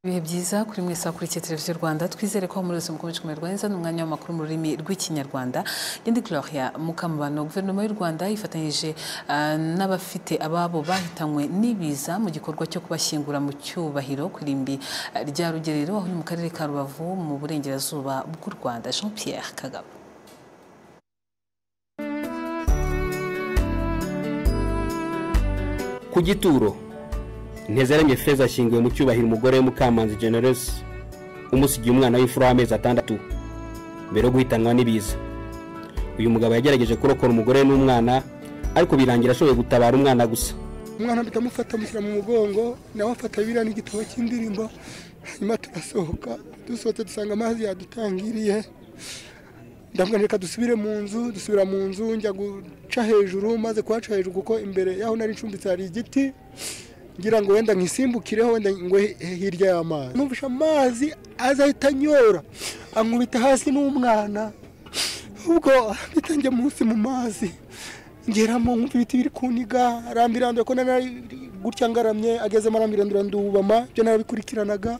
ibihe byiza kuri mwese wakurikiye televiziyo rwanda twizere ko muri buzima bukomeje kumererwa neza ni umwanya w'amakuru mu rurimi rw'ikinyarwanda ngende gloria mukamubano guverinoma y'u rwanda yifatanyije ah, n'abafite ababo bahitanywe n'ibiza mu gikorwa cyo kubashyingura mu cyubahiro ku irimbi ah, rya rugerero aho ni mu karere ka rubavu mu burengerazuba bw'u rwanda jean pierre kagabo ku gituro ntezeranye feza ashyinguwe mu cyubahiro umugore we mukamanzi generesi umusigiye umwana w'imfura w'amezi atandatu mbere yo guhitanwa n'ibiza uyu mugabo yagerageje kurokora umugore we n'umwana ariko birangira ashoboye gutabara umwana gusa umwana ndamufata mushyira mu mugongo nawe afata biriya n'igitabo cy'indirimbo hanyuma turasohoka dusohotse dusanga amazi yadutangiriye ndamubwira reka dusubire mu nzu dusubira mu nzu njya guca hejuru maze kuhaca hejuru kuko imbere y'aho nari ncumbitse hari igiti ngira ngo wenda nkisimbukireho wenda ngo he- hirya y'amazi numvisha amazi azahita anyora ankubita hasi n'umwana ubwo mpita njya munsi mu mazi ngeramo nkumva ibiti biri kuniga arambiranduye ko nari gutya ngaramye agezemo arambirandura ndubama ibyo narabikurikiranaga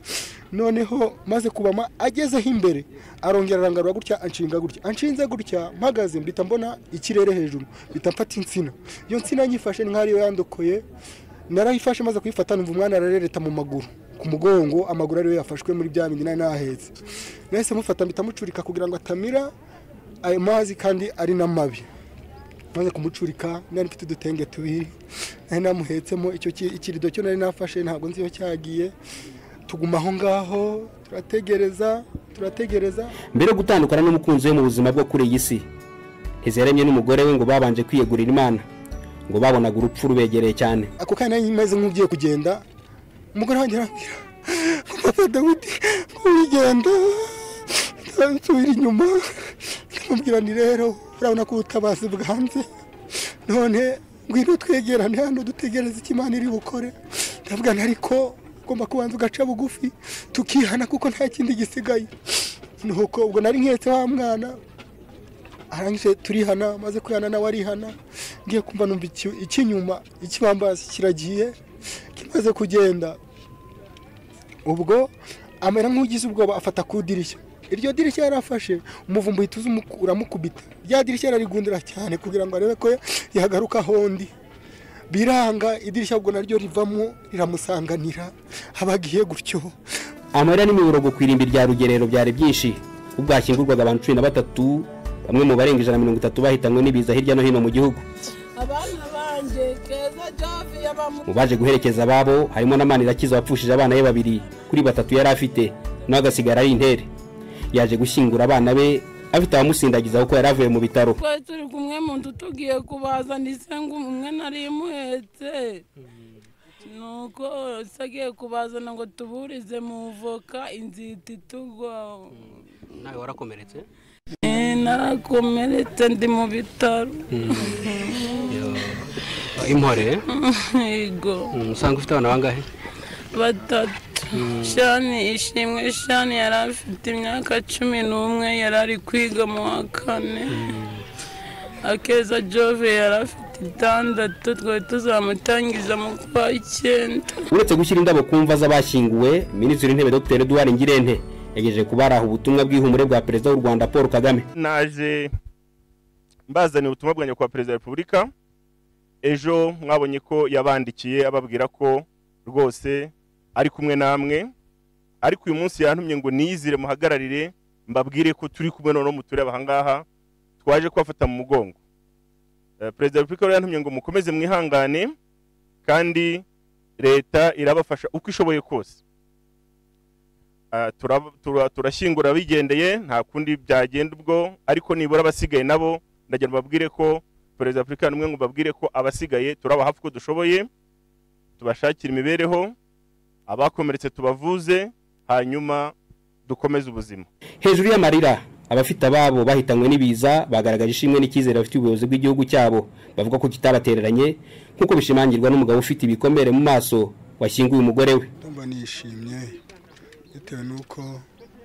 noneho maze kubama agezeho imbere arongera arangarura gutya anshinga gutya anshinze gutya mpagaze mbita mbona ikirere hejuru mbita mfata insina iyo nsina nyifashe ni nk'aho ariyo yandokoye narayifashe maze kuyifata numva umwana ararereta mu maguru ku mugongo amaguru ariyo yafashwe muri bya bindi nari nahetse nahise mufata mpita mucurika kugira ngo atamira ayo mazi kandi ari n'amabi maze kumucurika nari mfite udutenge tubiri nari namuhetsemo icyo ki- ikirido cyo nari nafashe ntabwo nzi iyo cyagiye tuguma aho ngaho turategereza turategereza mbere yo gutandukana n'umukunzi we mu buzima bwo kuri iyi si ntezeranye n'umugore we ngo babanje kwiyegurira imana ngo babonaga urupfu rubegereye cyane ako kanya nari meze nk'ugiye kugenda umugore wanjye arambwira ngo papa dawidi nturigenda nsubira inyuma ndamubwira nti rero urabona ko ubutabazi bwanze none ngwino twegerane hano dutegereze icyo imana iri bukore ndabwira nti ariko ugomba kubanza ugaca bugufi tukihana kuko nta kindi gisigaye nuko ubwo nari nketse wa mwana arangije turihana maze kwihana nawe arihana ngiye kumva numva iki- ikinyuma ikibambasi kiragiye kimaze kugenda ubwo amera nk'ugize ubwoba afata ku idirishya iryo dirishya yari afashe umuvumba uhita uza umu- uramukubita rya dirishya yararigundira cyane kugira ngo arebe ko yagaruka hondi biranga idirishya ubwo naryo rivamo riramusanganira abagiye gutyo amarira n'imiborogo ku irimbi rya rugerero byari byinshi ubwo hashyingurwaga abantu cumi na batatu bamwe mu barenga ijana na mirongo itatu bahitanywe n'ibiza hirya no hino mu gihugu abana banjye keza javi yabamu mu baje guherekeza ababo harimo na manirakiza wapfushije abana be babiri kuri batatu yari afite nawe agasigara ari intere yaje gushyingura abana be afite abamusindagiza kuko yari avuye mu bitaro twari turi kumwe mu nzu tugiye kubazana isengu umwe nari imuhetse nuko se agiye kubazana ngo tuburize mu voka inzita itugwa nawe warakomeretse Eh, narakomeretse ndi mu bitaro intore yego usanga ufite abana bangahe batatu shani ishimwe shani yari afite imyaka cumi n'umwe yari ari kwiga mu wa kane akeza jove yari afite itandatu twari tuzamutangiza mu kwa icyenda uretse gushyira indabo ku mva z'abashyinguwe minisitiri w'intebe dr eduard ngirente yagejeje kubaraha ubutumwa bw'ihumure bwa perezida w'u rwanda paul kagame naje mbazaniye ubutumwa bwanjye kwa perezida wa repubulika ejo mwabonye ko yabandikiye ababwira ko rwose ari kumwe namwe ariko uyu munsi yantumye ngo niyizire muhagararire mbabwire ko turi kumwe noneho mutureba ahangaha twaje kubafata mu mugongo Eh, perezida wa repubulika rero yantumye ngo mukomeze mwihangane kandi leta irabafasha uko ishoboye kose Ah, tura- tura- turashyingura bigendeye nta kundi byagenda ubwo ariko nibura abasigaye nabo ndagira mbabwire ko perezida wa afurika n'umwe ngo mbabwire ko abasigaye turaba hafi uko dushoboye tubashakira imibereho abakomeretse tubavuze hanyuma dukomeze ubuzima hejuru y'amarira abafite ababo bahitanywe n'ibiza bagaragaje ishimwe n'icyizere bafitiye ubuyobozi bw'igihugu cyabo bavuga ko kitabatereranye nk'uko bishimangirwa n'umugabo ufite ibikomere mu maso washyinguye umugore we ndumva nishimye bitewe n'uko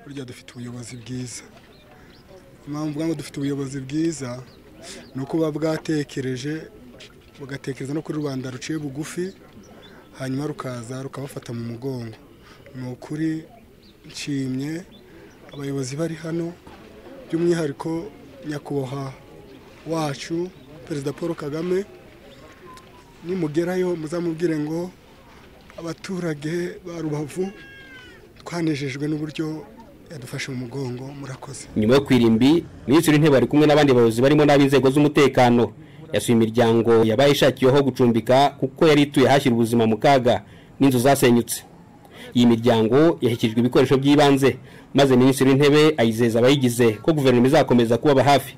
burya dufite ubuyobozi bwiza impamvu bwa ngo dufite ubuyobozi bwiza ni uko buba bwatekereje bugatekereza no kuri rubanda ruciye bugufi hanyuma rukaza rukabafata mu mugongo ni ukuri nshimye abayobozi bari hano by'umwihariko nyakubahwa wacu perezida paul kagame nimugerayo muzamubwire ngo abaturage ba rubavu twanejejwe n'uburyo yadufashe mu mugongo murakoze nyuma yo kwirimbi minisitiri w'intebe ari kumwe n'abandi bayobozi barimo n'ab'inzego z'umutekano yasuye imiryango yabaye ishakiyeho gucumbika kuko yari ituye hashyira ubuzima mu kaga n'inzu zasenyutse iyi miryango yashyikijwe ibikoresho by'ibanze maze minisitiri w'intebe ayizeza abayigize ko guverinoma izakomeza kubaba hafi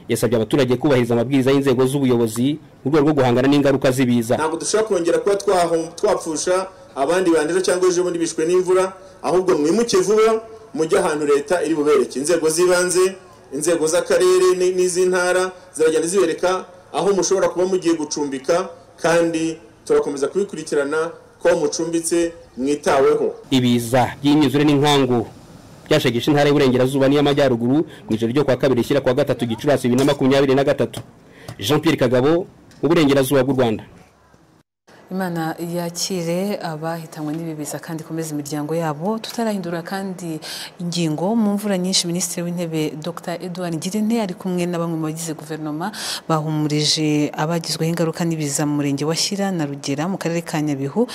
yasabye abaturage kubahiriza amabwiriza y'inzego z'ubuyobozi mu rwego rwo guhangana n'ingaruka z'ibiza ntabwo dushobora kongera kuba twaho- twapfusha abandi banduza cyangwa ejo bundi bishwe n'imvura ahubwo mwimuke vuba mujye ahantu leta iri bubereke inzego z'ibanze inzego z'akarere ni- n'iz'intara ziragenda zibereka aho mushobora kuba mugiye gucumbika kandi turakomeza kubikurikirana ko mucumbitse mwitaweho ibiza by'imyuzure n'inkangu byashagisha intara y'uburengerazuba n'iy'amajyaruguru mu ijoro ryo kwa kabiri rishyira kwa gatatu gicurasi bibiri na makumyabiri na gatatu jean pierre kagabo uburengerazuba bw'u rwanda imana yakire abahitanywe n'ibi biza kandi ikomeze imiryango yabo tutarahindura kandi ingingo mu mvura nyinshi minisitiri w'intebe dr edouard ngirente ari kumwe na bamwe mu bagize guverinoma bahumurije abagizweho ingaruka n'ibiza mu murenge wa shyira na rugera mu karere ka nyabihu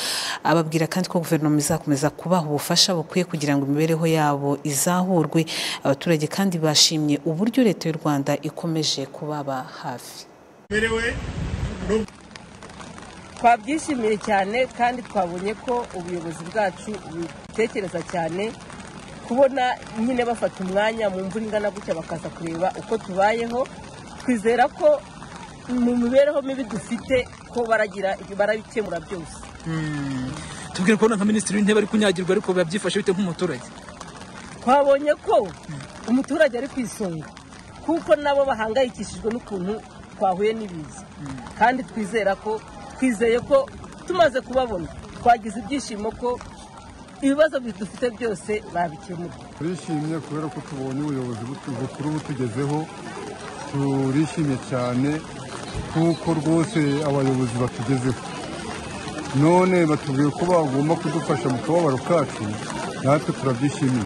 ababwira kandi ko guverinoma izakomeza kubaha ubufasha bukwiye kugira ngo imibereho yabo izahurwe abaturage kandi bashimye uburyo leta y'u rwanda ikomeje kubaba hafi twabyishimiye cyane kandi twabonye ko ubuyobozi bwacu butekereza cyane kubona nyine bafata umwanya mu mvura ingana gutya bakaza kureba uko tubayeho twizera ko mu mibereho mibi dufite ko baragira barabikemura byose tubwire kubona nka minisitiri w'intebe ari kunyagirwa ariko biba byifashe bite nk'umuturage twabonye ko umuturage ari ku isonga kuko nabo bahangayikishijwe n'ukuntu twahuye n'ibiza kandi twizera ko twizeye ko tumaze kubabona twagize ibyishimo ko ibibazo dufite byose babikemura turishimye kubera ko tubonye ubuyobozi butu- bukuru butugezeho turishimye cyane kuko rwose abayobozi batugezeho none batubwiye ko bagomba kudufasha mu kababaro kacu natwe turabyishimiye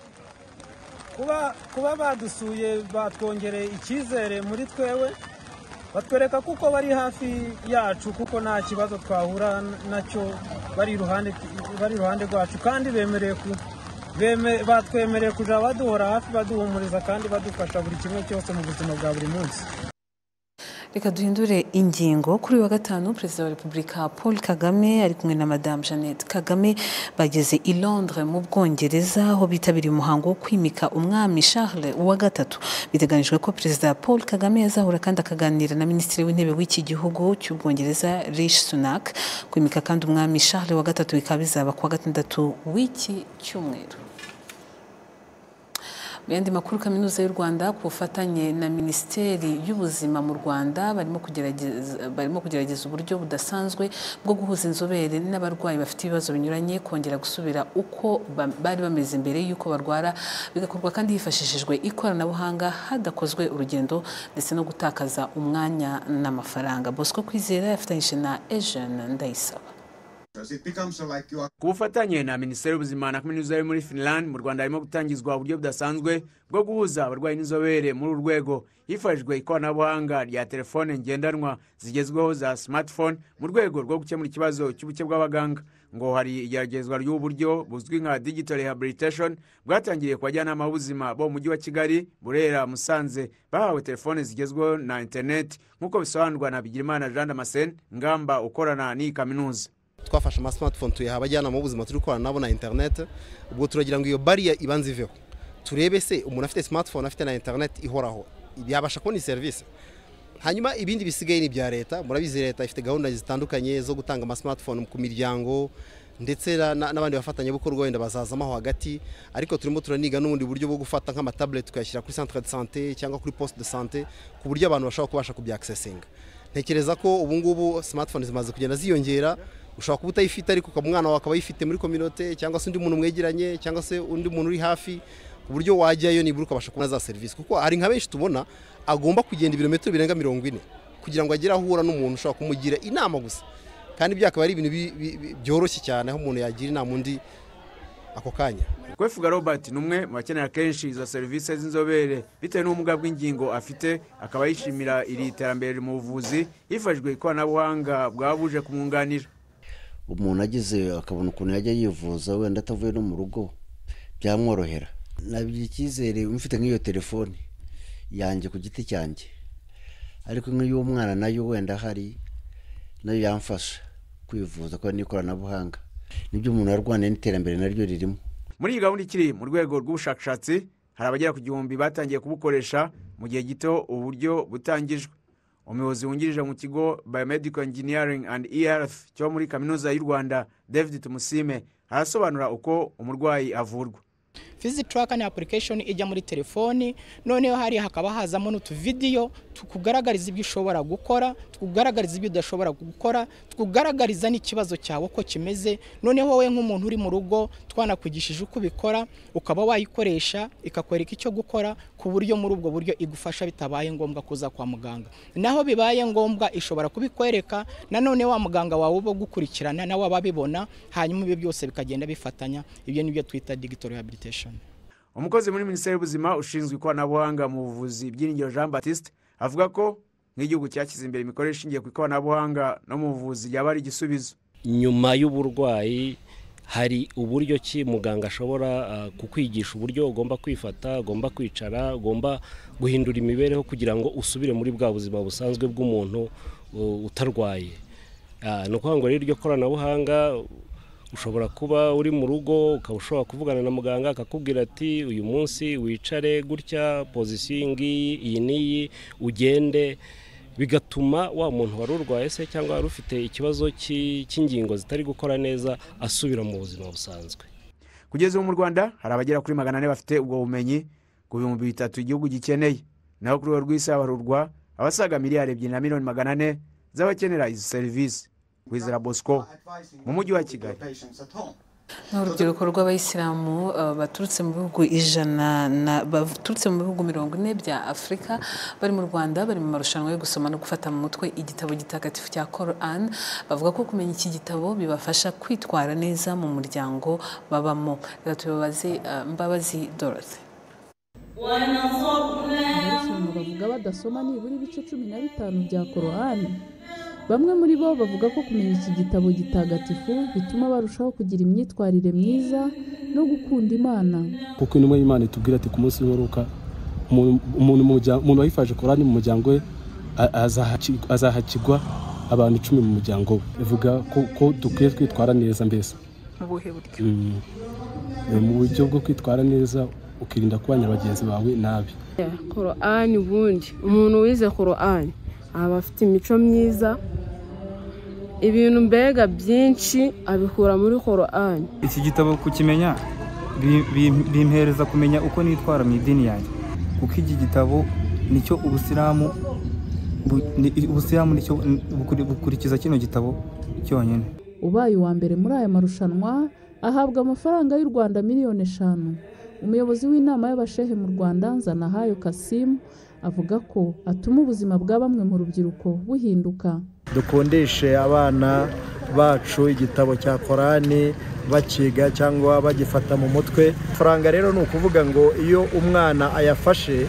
kuba kuba badusuye batwongereye icyizere muri twewe batwereka kuko bari hafi yacu kuko nta kibazo twahura nacyo bari iruhande bari iruhande rwacu kandi bemereye ku beme- batwemereye kujya baduhora hafi baduhumuriza kandi badufasha buri kimwe cyose mu buzima bwa buri munsi reka duhindure ingingo kuri uyu wa gatanu perezida wa repubulika paul kagame ari kumwe na madamu jeannette kagame bageze i londres mu bwongereza aho bitabiriye umuhango wo kwimika umwami charles wa gatatu biteganijwe ko perezida paul kagame yazahura kandi akaganira na minisitiri w'intebe w'iki gihugu cy'ubwongereza rishi sunak kwimika kandi umwami charles wa gatatu bikaba bizaba ku wa gatandatu w'iki cyumweru mu yandi makuru kaminuza y'u rwanda ku bufatanye na minisiteri y'ubuzima mu rwanda barimo kugerageza barimo kugerageza uburyo budasanzwe bwo guhuza inzobere n'abarwayi bafite ibibazo binyuranye kongera gusubira uko ba- bari bameze mbere y'uko barwara bigakorwa kandi hifashishijwe ikoranabuhanga hadakozwe urugendo ndetse no gutakaza umwanya n'amafaranga bosco kwizera yafatanyije na ejene ndayisaba ku bufatanye na minisiteri y'ubuzima na kaminuza yo muri finland mu rwanda harimo gutangizwa uburyo budasanzwe bwo guhuza abarwayi n'inzobere muri uru rwego hifashishijwe ikoranabuhanga rya telefone ngendanwa zigezweho za smartphone mu rwego rwo gukemura ikibazo cy'ubuke bw'abaganga ngo hari igeragezwa ry'ubu buryo buzwi nka digital rehabilitation bwatangiriye ku bajyanama b'ubuzima bo mu mujyi wa kigali burera musanze bahawe telefone zigezweho na interineti nk'uko bisobanurwa na bigirimana jean damascene ngamba ukorana n'iyi kaminuza twafashe amasimatifone tuyaha abajyanama b'ubuzima turi gukorana nabo na interinete ubwo turagira ngo iyo bariya ibanze iveho turebe se umuntu afite simatifone afite na interinete ihoraho yabasha kubona iyi serivisi hanyuma ibindi bisigaye ni ibya leta murabizi leta ifite gahunda zitandukanye zo gutanga amasimatifone ku miryango ndetse na- na- n'abandi bafatanyabikorwa wenda bazazamo aho hagati ariko turimo turaniga n'ubundi buryo bwo gufata nk'amatabureti tukayashyira kuri centre de sante cyangwa kuri poste de sante ku buryo abantu bashobora kubasha kubyaksesinga ntekereza ko ubu ngubu simatifone zimaze kugenda ziyongera ushobora kuba utayifite ariko ukaba umwana wawe akaba ayifite muri kominote cyangwa se undi muntu mwegeranye cyangwa se undi muntu uri hafi ku buryo wajyayo nibura ukabasha kubona za serivisi kuko hari nka benshi tubona agomba kugenda ibirometero birenga mirongo ine kugira ngo agere aho ahura n'umuntu ushobora kumugira inama gusa kandi byakaba ari ibintu bi- bi- bi- byoroshye cyane aho umuntu yagira inama undi ako kanya kwefuga robert ni umwe mu bakenera kenshi izo serivisi z'inzobere bitewe n'ubumuga bw'ingingo afite akaba yishimira iri terambere mu buvuzi hifashishijwe ikoranabuhanga bwaba buje kumwunganira umuntu agize akabona ukuntu yajya yivuza wenda atavuye no mu rugo byamworohera nagira icyizere mfite nk'iyo telefone yanjye ku giti cyanjye ariko nk'iy'umwana nayo wenda ahari nayo yamfasha kwivuza kubera n'ikoranabuhanga nibyo umuntu yarwaniye n'iterambere naryo ririmo muri iyi gahunda ikiri mu rwego rw'ubushakashatsi hari abagera ku gihumbi batangiye kubukoresha mu gihe gito uburyo butangijwe umuyobozi wungirije mu kigo biomedical engineering and earth cyo muri kaminuza y'u rwanda david tumusime arasobanura uko umurwayi avurwa visit tracker ni application ijya muri telefoni noneho hariya hakaba hazamo n'utuvidiyo tukugaragariza ibyo ushobora gukora tukugaragariza ibyo udashobora gukora tukugaragariza n'ikibazo cyawe uko kimeze noneho wowe nk'umuntu uri mu rugo twanakwigishije uko ubikora ukaba wayikoresha ikakwereka icyo gukora ku buryo muri ubwo buryo igufasha bitabaye ngombwa kuza kwa muganga naho bibaye ngombwa ishobora kubikwereka nanone wa muganga wawe uba gukurikirana nawe aba abibona hanyuma ibyo byose bikagenda bifatanya ibyo ni byo twita digital rehabilitation umukozi muri minisiteri y'ubuzima ushinzwe ikoranabuhanga mu buvuzi byiringiro jean batiste avuga ko nk'igihugu cyashyize imbere imikorere ishingiye ku ikoranabuhanga no mu buvuzi yaba ari igisubizo nyuma y'uburwayi hari uburyo ki muganga ashobora kukwigisha uburyo ugomba kwifata ugomba kwicara ugomba guhindura imibereho kugira ngo usubire muri bwa buzima busanzwe bw'umuntu utarwaye ni ukuvuga ngo rero iryo koranabuhanga ushobora kuba uri mu rugo ukaba ushobora kuvugana na muganga akakubwira ati uyu munsi wicare gutya pozisiyo iyi ngiyi iyi n'iyi ugende bigatuma wa muntu wari urwaye se cyangwa wari ufite ikibazo cy'ingingo zitari gukora neza asubira mu buzima busanzwe kugeza ubu mu rwanda hari abagera kuri magana ane bafite ubwo bumenyi ku bihumbi bitatu igihugu gikeneye naho kuri urwo rw'isi habarurwa abasaga miliyari ebyiri na miliyoni magana ane z'abakenera izi serivisi wizera bosco mu mujyi wa kigali ni urubyiruko rw'abayisilamu baturutse mu bihugu ijana baturutse mu bihugu mirongo ine bya afurika bari mu rwanda bari mu marushanwa yo gusoma no gufata mu mutwe igitabo gitagatifu cya koran bavuga ko kumenya iki gitabo bibafasha kwitwara neza mu muryango babamo reka tubabaze mbabazi dorothe amarushanwa bavuga badasoma nibura ibice cumi na bitanu bya korowani bamwe muri bo bavuga ko kumenya iki gitabo gitagatifu bituma barushaho kugira imyitwarire myiza no gukunda imana kuko intumwa y'imana itubwira ati ku munsi w'imperuka umuntu wayifaje korani mu muryango we azahakigwa abantu icumi mu muryango we bivuga ko dukwiye kwitwara neza mbese mu buryo bwo kwitwara neza ukirinda kubanya bagenzi bawe nabi korani ubundi umuntu wize korani aba afite imico myiza ibintu mbega byinshi abikura muri korani iki gitabo kukimenya bimpereza kumenya uko nitwara mu idini yanjye kuko iki gitabo nicyo ubusilamu ubusilamu nicyo bukurikiza kino gitabo cyonyine ubaye uwa mbere muri aya marushanwa ahabwa amafaranga y'u rwanda miliyoni eshanu umuyobozi w'inama y'abashehe mu rwanda nzanahayo kasimu avuga ko atuma ubuzima bwa bamwe mu rubyiruko buhinduka dukundishe abana bacu igitabo cya korani bakiga cyangwa bagifata mu mutwe amafaranga rero ni ukuvuga ngo iyo umwana ayafashe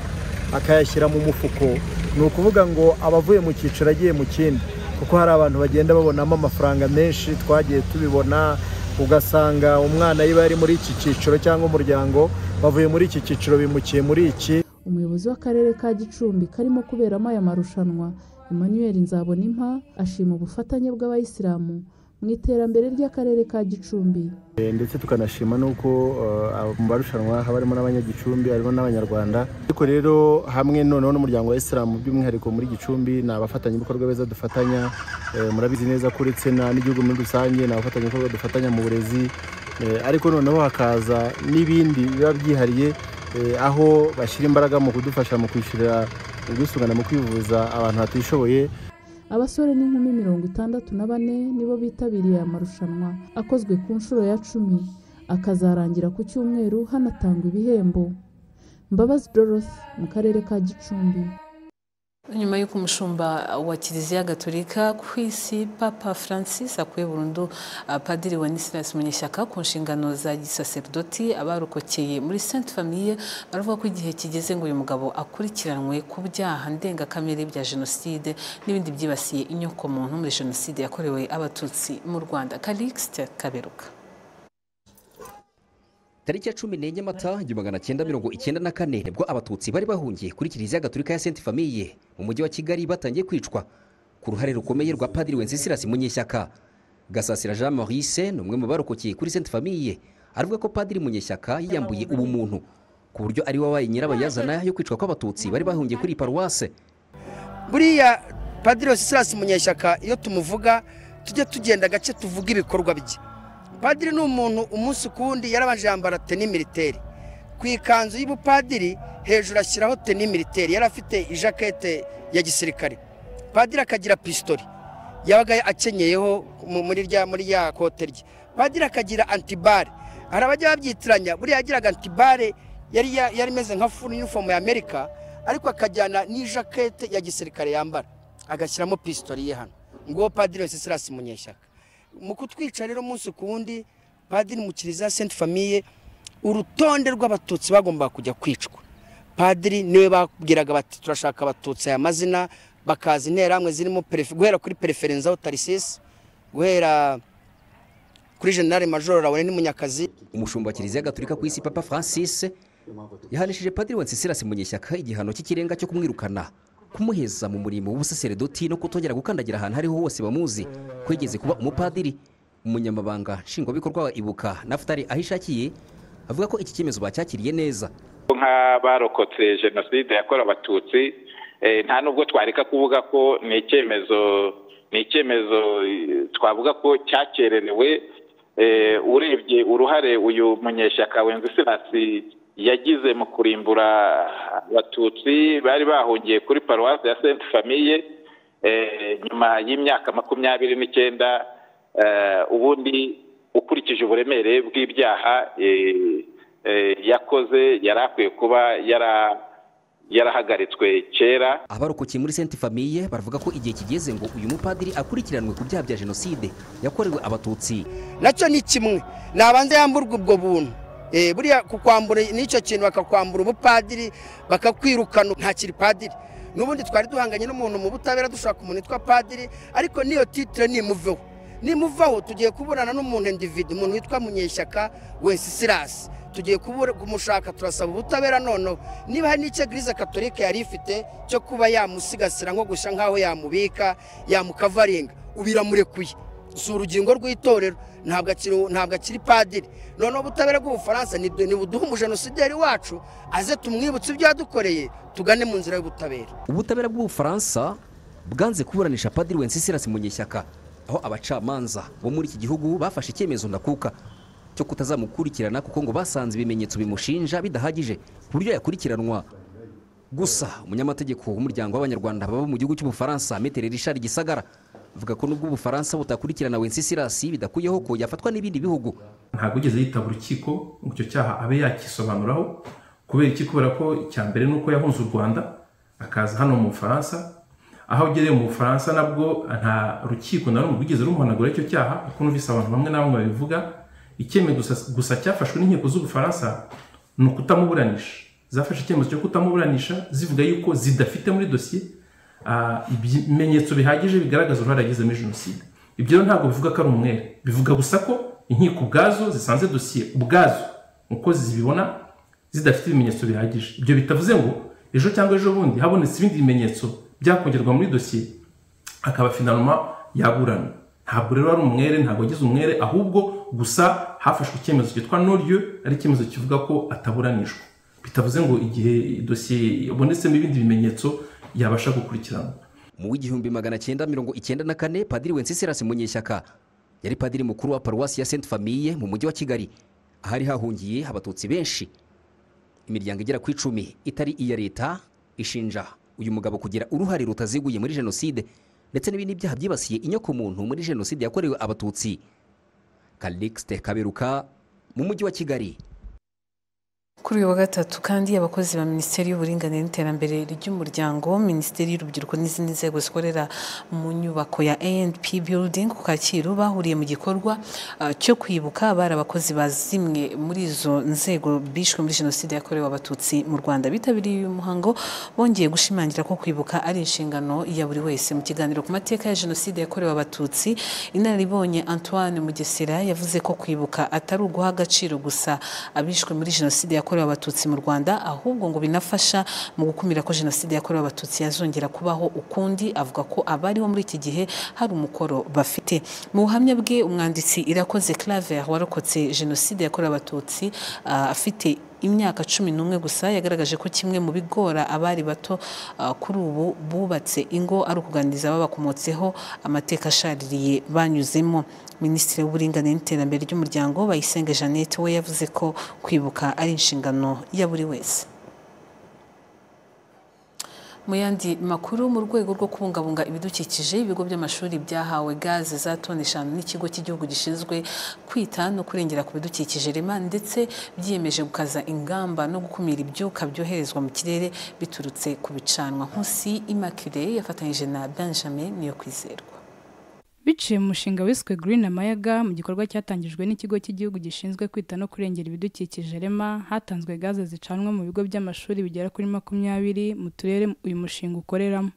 akayashyira mu mufuko ni ukuvuga ngo aba avuye mu cyiciro agiye mu kindi kuko hari abantu bagenda babonamo amafaranga menshi twagiye tubibona ugasanga umwana yiba yari muri iki cyiciro cyangwa umuryango bavuye muri iki cyiciro bimukiye muri iki umuyobozi w'akarere ka gicumbi karimo kuberamo aya marushanwa emmanuel nzabonimpa ashima ubufatanye bw'abayisilamu mu iterambere ry'akarere ka gicumbi ndetse tukanashima n'uko mu marushanwa haba harimo n'abanyagicumbi harimo n'abanyarwanda ariko rero hamwe noneho n'umuryango wa isilamu by'umwihariko muri gicumbi ni abafatanyabikorwa beza dufatanya murabizi neza ko uretse n'igihugu muri rusange ni abafatanyabikorwa dufatanya mu burezi ariko noneho hakaza n'ibindi biba byihariye aho bashyira imbaraga mu kudufasha mu kwishyurira ubwisungane mu kwivuza abantu batishoboye abasore n'inkumi mirongo itandatu na bane nibo bitabiriye aya marushanwa akozwe ku nshuro ya cumi akazarangira ku cyumweru hanatangwa ibihembo mbabazi dorothe mu karere ka gicumbi nyuma y'uko umushumba wa kiliziya gatolika ku isi papa francis akuye burundu ah, padiri wa nisilas munyeshyaka ku nshingano za gisaserdoti abarokokeye muri sainte famille baravuga ko igihe kigeze ngo uyu mugabo akurikiranwe ku byaha ndengakamere bya jenoside n'ibindi byibasiye inyokomuntu muri jenoside yakorewe abatutsi mu rwanda kalixte kaberuka tariki ya cumi n'enye mata igihumbi magana cyenda mirongo icyenda na kane nibwo abatutsi bari bahungiye kuri kiliziya gatolika ya sainte famille mu mujyi wa kigali batangiye kwicwa ku ruhare rukomeye rwa padiri wencesilasi munyeshyaka gasasira jean maurice ni umwe mu barokokeye kuri sainte famille aravuga ko padiri munyeshyaka yiyambuye ubumuntu ku buryo ari we wabaye nyirabayazana yo kwicwa kw'abatutsi bari bahungiye kuri iyi paruwase buriya padiri wencesilasi munyeshyaka iyo tumuvuga tujye tugenda gake tuvuga ibikorwa bye padiri ni umuntu umunsi kuwundi yarabanje yambara teni militeri ku ikanzu y'ubupadiri hejuru ashyiraho teni militeri yari afite ijakete ya gisirikare padiri akagira pistori yabaga akenyeyeho mu- muri rya muri ya kote rye padiri akagira antibare hari abajya babyitiranya buriya yagiraga antibare yari ya- yari imeze nka funi uniform ya amerika ariko akajyana n'ijakete ya gisirikare yambara agashyiramo pistori ye hano nguwo padiri wese sirasi munyeshyaka mu kutwica rero umunsi ku wundi padiri mu kiliziya senti famiye urutonde rw'abatutsi bagombaga kujya kwicwa padiri niwe babwiraga bati turashaka abatutsi aya mazina bakaza interahamwe zirimo perefe- guhera kuri pereferenzaho tarisisi guhera kuri generale majoro rawone n'umunyakazi umushumba wa kiliziya gatolika ku isi papa francis yahanishije padiri wencesilasi munyeshyaka igihano cy'ikirenga cyo kumwirukana kumuheza mu murimo w'ubusaseredoti no kutongera gukandagira ahantu ariho hose bamuzi ko yigeze kuba umupadiri umunyamabanga nshingwabikorwa wa ibuka naftali aho ishakiye avuga ko iki cyemezo bacyakiriye neza nk'abarokotse jenoside yakorewe abatutsi eh, nta nubwo twareka kuvuga ko ni icyemezo ni icyemezo eh, twavuga ko cyakererewe Eh, urebye uruhare uyu munyeshyaka wenzesilasi yagize mu kurimbura abatutsi bari bahungiye kuri paruwasi ya senti famiye eh, nyuma y'imyaka makumyabiri n'icyenda eh, ubundi ukurikije uburemere bw'ibyaha eh, eh, yakoze yari akwiye kuba yara- yarahagaritswe kera abarokokeye muri sainte famille baravuga ko igihe kigeze ngo uyu mupadiri akurikiranwe ku byaha bya jenoside yakorewe abatutsi nacyo ni kimwe nabanza yamburwa ubwo buntu Eh, buriya kukwambura n'icyo kintu bakakwambura ubupadiri bakakwirukana ntakiri padiri n'ubundi twari duhanganye n'umuntu mu butabera dushaka umuntu witwa padiri ariko n'iyo titire nimuveho nimuvaho tugiye kuburana n'umuntu individi umuntu witwa munyeshyaka wencesilasi tugiye kubura- kumushaka turasaba ubutabera noneho niba hari n'icyo eglise katolika yari ifite cyo kuba yamusigasira nko gushya nk'aho yamubika yamukavaringa ubiramurekuye si urugingo rw'itorero ntabwo akiri ntabwo akiri padiri noneho ubutabera bw'ubufaransa ni buduhe umujenosider wacu aze tumwibutse ibyo yadukoreye tugane mu nzira y'ubutabera ubutabera bw'ubufaransa bwanze kuburanisha padiri wencesilasi munyeshyaka aho abacamanza bo muri iki gihugu bafashe icyemezo ndakuka cyo kutazamukurikirana kuko ngo basanze ibimenyetso bimushinja bidahagije ku buryo yakurikiranwa gusa umunyamategeko w'umuryango w'abanyarwanda baba mu gihugu cy'ubufaransa metere richard gisagara avuga ko nubwo ubufaransa butakurikirana wencesilasi bidakuyeho ko yafatwa n'ibindi bihugu ntabwo ugeze yitaba urukiko ngo icyo cyaha abe yakisobanuraho kubera iki kubera ko icya mbere ni uko yahunze u rwanda akaza hano mu bufaransa aho agereye mu bufaransa nabwo nta rukiko na rumwe rwigeze rumuhanagura icyo cyaha kuko numvise abantu bamwe na bamwe babivuga icyemezo gusa- gusa cyafashwe n'inkiko z'ubufaransa ni ukutamuburanisha zafashe icyemezo cyo kutamuburanisha zivuga yuko zidafite muri dosiye ah, ibimenyetso bihagije bigaragaza uruhare yagize muri jenoside ibyo rero ntabwo bivuga ko ari umwere bivuga gusa ko inkiko ubwazo zisanze dosiye ubwazo uko zibibona zidafite ibimenyetso bihagije ibyo bitavuze ngo ejo cyangwa ejo bundi habonetse ibindi bimenyetso byakongerwa muri dosiye akaba finaloma yaburana ntabwo rero ari umwere ntabwo agize umwere ahubwo gusa hafashwe icyemezo cyitwa noryo ari icyemezo kivuga ko ataburanishwa bitavuze ngo igihe dosiye yabonetsemo ibindi bimenyetso yabasha gukurikiranwa mu w'igihumbi magana cyenda mirongo icyenda na kane padiri wencesilasi munyeshyaka yari padiri mukuru wa paruwasi ya sainte famille mu mujyi wa kigali ahari hahungiye abatutsi benshi imiryango igera ku icumi itari iya leta ishinja uyu mugabo kugira uruhare rutaziguye muri jenoside ndetse n'ibindi byaha byibasiye inyokomuntu muri jenoside yakorewe abatutsi kalixte kaberuka mu mujyi wa kigali kuri uyu wa gatatu kandi abakozi ba minisiteri y'uburinganire n'iterambere ry'umuryango minisiteri y'urubyiruko n'izindi nzego zikorera mu nyubako ya anp building ku kacyiru bahuriye mu gikorwa ah, cyo kwibuka abari abakozi ba zimwe muri izo nzego bishwe muri jenoside yakorewe abatutsi mu rwanda bitabiriye uyu muhango bongeye gushimangira ko kwibuka ari inshingano ya buri wese mu kiganiro ku mateka ya jenoside yakorewe abatutsi inararibonye antoine mugesera yavuze ko kwibuka atari uguha agaciro gusa abishwe muri jenoside yakorewe yakorewe abatutsi mu rwanda ahubwo ngo binafasha mu gukumira ko jenoside yakorewe abatutsi yazongera kubaho ukundi avuga ko abariho muri iki gihe hari umukoro bafite mu buhamya bwe umwanditsi irakoze claver warokotse jenoside yakorewe abatutsi ah, afite imyaka cumi n'umwe gusa yagaragaje ko kimwe mu bigora abari bato ah, kuri ubu bubatse ingo ari ukuganiriza ababakomotseho amateka ashaririye banyuzemo minisitiri w'uburinganire n'iterambere ry'umuryango bayisenga jeannette we yavuze ko kwibuka ari inshingano ya buri wese mu yandi makuru mu rwego rwo kubungabunga ibidukikije ibigo by'amashuri byahawe gaze za toni eshanu n'ikigo cy'igihugu gishinzwe kwita no kurengera ku bidukikije rema ndetse byiyemeje gukaza ingamba no gukumira ibyuka byoherezwa mu kirere biturutse ku bicanwa nkusi imakire yafatanyije na benjamin niyo kwizerwa biciye mu mushinga wiswe Green Amayaga mu gikorwa cyatangijwe n'ikigo cy'igihugu gishinzwe kwita no kurengera ibidukikije rema hatanzwe gaze zicanwa mu bigo by'amashuri bigera kuri makumyabiri mu turere uyu mushinga ukoreramo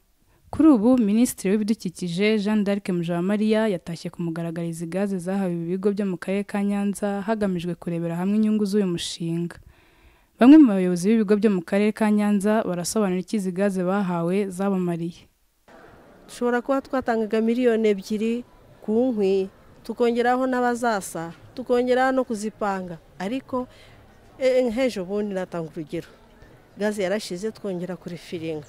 kuri ubu minisitiri w'ibidukikije jean d'arc mujawamariya yatashye kumugaragariza gaze zahawe ibi bigo byo mu karere ka nyanza hagamijwe kurebera hamwe inyungu z'uyu mushinga bamwe mu bayobozi b'ibigo byo mu karere ka nyanza barasobanura icyo izi gaze bahawe zabamariye dushobora kuba twatangaga miliyoni ebyiri ku nkwi tukongeraho n'abazasa tukongeraho no kuzipanga ariko nk'ejo bundi natanga urugero gaze yarashize twongera kuri firinga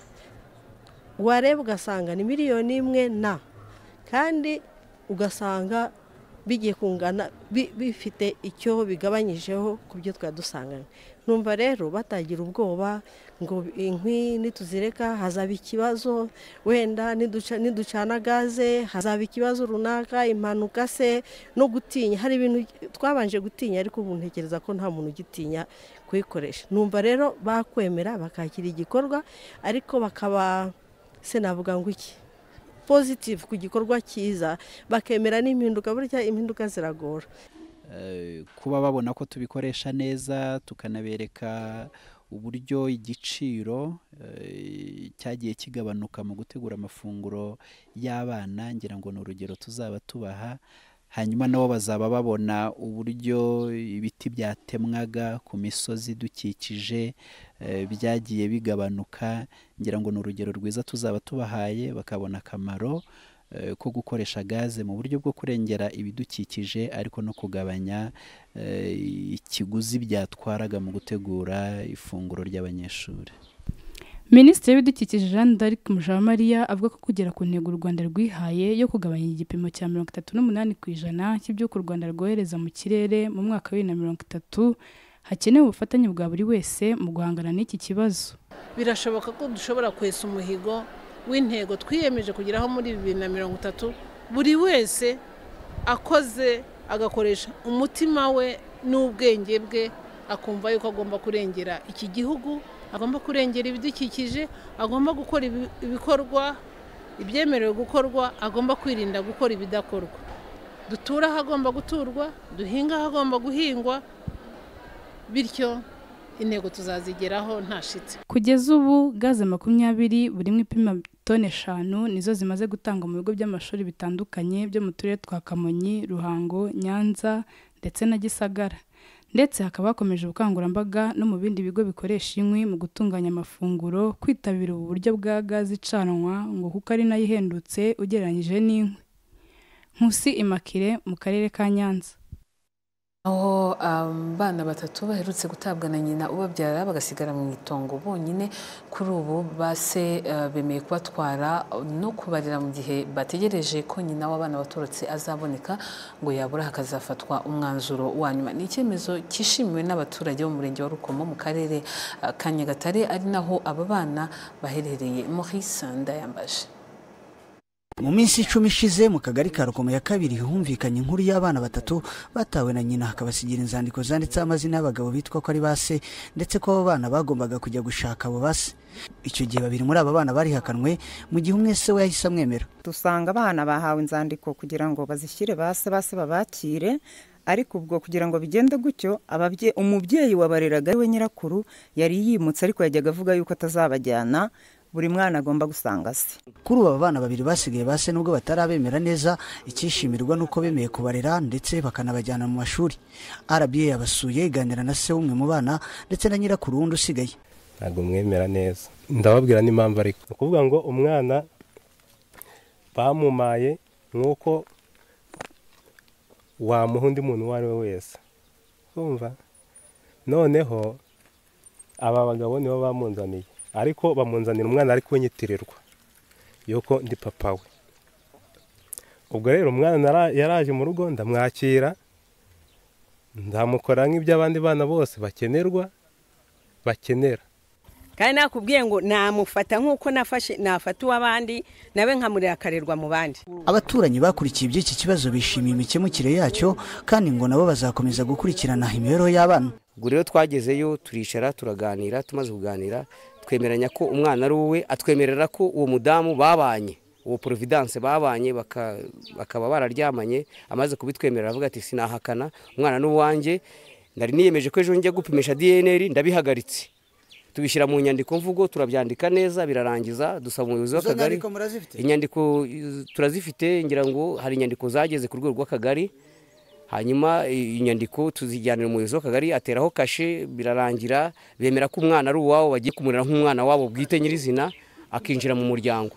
wareba ugasanga ni miliyoni imwe na kandi ugasanga bigiye kungana bifite icyo bigabanyijeho ku byo twari dusanganywe numva rero batagira ubwoba ngo inkwi nituzireka hazaba ikibazo wenda niducana gaze hazaba ikibazo runaka impanuka se no gutinya hari ibintu twabanje gutinya ariko ubu ntekereza ko nta muntu ugitinya kuyikoresha numva rero bakwemera bakakira igikorwa ariko bakaba se navuga ngo iki positive ku gikorwa cyiza bakemera n'impinduka burya impinduka ziragora kuba babona ko tubikoresha neza tukanabereka uburyo igiciro cyagiye kigabanuka mu gutegura amafunguro y'abana ngira ngo ni urugero tuzaba tubaha hanyuma nabo bazaba babona uburyo ibiti byatemwaga ku misozi idukikije byagiye bigabanuka ngira ngo ni urugero rwiza tuzaba tubahaye bakabona akamaro ko gukoresha gaze mu buryo bwo kurengera ibidukikije ariko no kugabanya ikiguzi byatwaraga mu gutegura ifunguro ry'abanyeshuri minisitiri w'ibidukikije jean d'arc mujawamariya avuga ko kugera ku ntego u rwanda rwihaye yo kugabanya igipimo cya mirongo itatu n'umunani ku ijana cy'iby'uko u rwanda rwohereza mu kirere mu mwaka wa bibiri na mirongo itatu hakenewe ubufatanye bwa buri wese mu guhangana n'iki kibazo birashoboka ko dushobora kwesa umuhigo w'intego twiyemeje kugeraho muri bibiri na mirongo itatu buri wese akoze agakoresha umutima we n'ubwenge bwe akumva yuko agomba kurengera iki gihugu agomba kurengera ibidukikije agomba gukora ibikorwa ibyemerewe gukorwa agomba kwirinda gukora ibidakorwa dutura aho agomba guturwa duhinga aho agomba guhingwa bityo intego tuzazigeraho ntashitse kugeza ubu gaze makumyabiri buri imwe ipima toni eshanu nizo zimaze gutangwa mu bigo by'amashuri bitandukanye byo mu turere twa kamonyi ruhango nyanza ndetse na gisagara ndetse hakaba hakomeje ubukangurambaga no mu bindi bigo bikoresha inkwi mu gutunganya amafunguro kwitabira ubu buryo bwa gaze icanwa ngo kuko ari nayo ihendutse ugereranyije n'inkwi nkusi imakire mu karere ka nyanza aho abana batatu baherutse gutabwa na nyina ubabyara bagasigara mu itongo bonyine kuri ubu base bemeye kubatwara no kubarira mu gihe bategereje ko nyina w'abana baturutse azaboneka ngo yabura hakazafatwa umwanzuro wa nyuma ni icyemezo cyishimiwe n'abaturage bo mu murenge wa rukomo mu karere ka nyagatare ari naho aba bana baherereye muri sanda yambaje mu minsi icumi ishize mu kagari ka rukomo ya kabiri humvikanye inkuru y'abana batatu batawe na nyina hakabasigira inzandiko zanditseho amazina y'abagabo bitwa ko ari base ndetse ko abo bana bagombaga kujya gushaka abo base icyo gihe babiri muri aba bana barihakanwe mu gihe umwe se we yahise amwemera dusanga abana bahawe inzandiko kugira ngo bazishyire base base babakire ariko ubwo kugira ngo bigende gutyo ababye- umubyeyi wabareraga we nyirakuru yari yimutse ariko yajyaga avuga yuko atazabajyana buri mwana agomba gusanga se kuri ubu aba bana babiri basigaye base nubwo batarabemera neza icyishimirwa ni uko bemeye kubarera ndetse bakanabajyana mu mashuri rba yabasuye iganira na se w'umwe mu bana ndetse na nyirakuru wundi usigaye ntabwo mwemera neza ndababwira n'impamvu ariko ni ukuvuga ngo umwana bamumaye nk'uko wamuha undi muntu uwo ari we wese kumva noneho aba bagabo nibo bamunzaniye ariko bamunzanira umwana ariko w'inyitirirwa yuko ndi papa we ubwo rero umwana nara- yaraje mu rugo ndamwakira ndamukora nk'iby'abandi bana bose bakenerwa bakenera kandi nakubwiye ngo namufata nk'uko nafashe nafata uw'abandi nawe nkamurira akarerwa mu bandi abaturanyi bakurikiye iby'iki kibazo bishimiye imikemukire yacyo kandi ngo nabo bazakomeza gukurikirana imibereho y'abana ubwo rero twagezeyo turicara turaganira tumaze kuganira twemeranya ko umwana ari uwe atwemerera ko uwo mudamu babanye uwo providence babanye baka- bakaba bararyamanye amaze kubitwemerera avuga ati sinahakana umwana ni uwanjye nari niyemeje ko ejo njya gupimisha dnr ndabihagaritse tubishyira mu nyandiko mvugo turabyandika neza birarangiza dusaba umuyobozi Izo w'akagari nyandiko murazifite? inyandiko eh, turazifite ngira ngo hari inyandiko zageze ku rwego rw'akagari hanyuma i- inyandiko tuzijyanira umuyobozi w'akagari ateraho kashe birarangira bemera ko umwana ari uwabo bagiye kumurera nk'umwana wabo bwite nyirizina akinjira mu muryango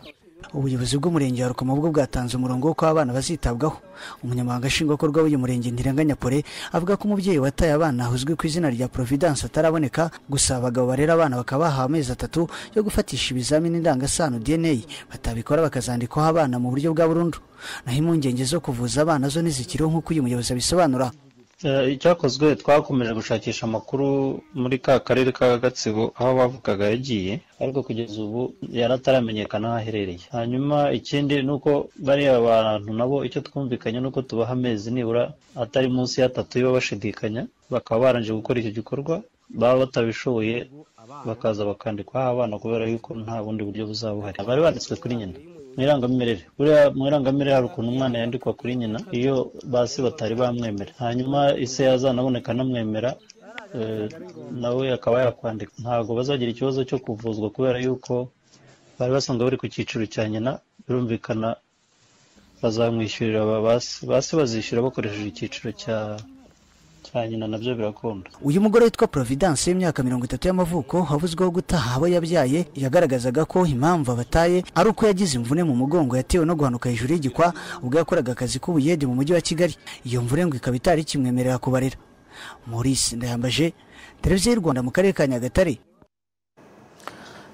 ubuyobozi bw'umurenge wa rukomo bwo bwatanze umurongo w'uko abana bazitabwaho umunyamabanga nshingwabikorwa w'uyu murenge ntirenganya pore avuga ko umubyeyi wataye abana uzwi ku izina rya providence ataraboneka gusa abagabo barera abana bakaba bahawe amezi atatu yo gufatisha ibizamini ndangasano dna batabikora bakazandikaho abana mu buryo bwa burundu naho impungenge zo kuvuza abana zo ntizikiriho nk'uko uyu muyobozi abisobanura Eh, icyakozwe twakomeje gushakisha amakuru muri ka karere ka gatsibo aho bavugaga yagiye ariko kugeza ubu yarataramenyekana aho aherereye hanyuma ikindi ni uko bariya bantu nabo icyo twumvikanye ni uko tubaha amezi nibura atari munsi y'atatu yo bashidikanya bakaba barangije gukora icyo gikorwa baba batabishoboye bakaza bakandikwaho abana kubera yuko nta bundi buryo buzaba buhari bari banditswe kuri nyina mu irangamimerere buriya mu irangamimerere hari ukuntu umwana yandikwa kuri nyina iyo basi batari bamwemera hanyuma ise yazanaboneka anamwemera eh, nawe akaba yakwandika ntabwo bazagira ikibazo cyo kuvuzwa kubera yuko bari basanzwe bari ku cyiciro cya nyina birumvikana bazamwishyurira aba basi basi bazishyura bakoresheje icyiciro cya cya nyina nabyo birakunda uyu mugore witwa providence w'imyaka mirongo itatu y'amavuko wavuzweho gutaha abo yabyaye yagaragazaga ko impamvu abataye ari uko yagize imvune mu mugongo yatewe no guhanuka hejuru y'igikwa ubwo yakoraga akazi k'ubuyede mu mujyi wa kigali iyo mvune ngo ikaba itari ikimwemerera kubarira maurice ndayambaje televiziyo y'u rwanda mu karere ka nyagatare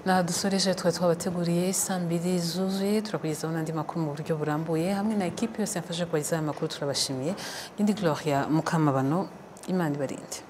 Naha dusoreje twari twabateguriye saa mbiri zuzuye turakugezaho n'andi makuru mu buryo burambuye hamwe na ekipi yose yafashe kubagezaho aya makuru turabashimiye indi Gloria Mukamabano Imana ibarinde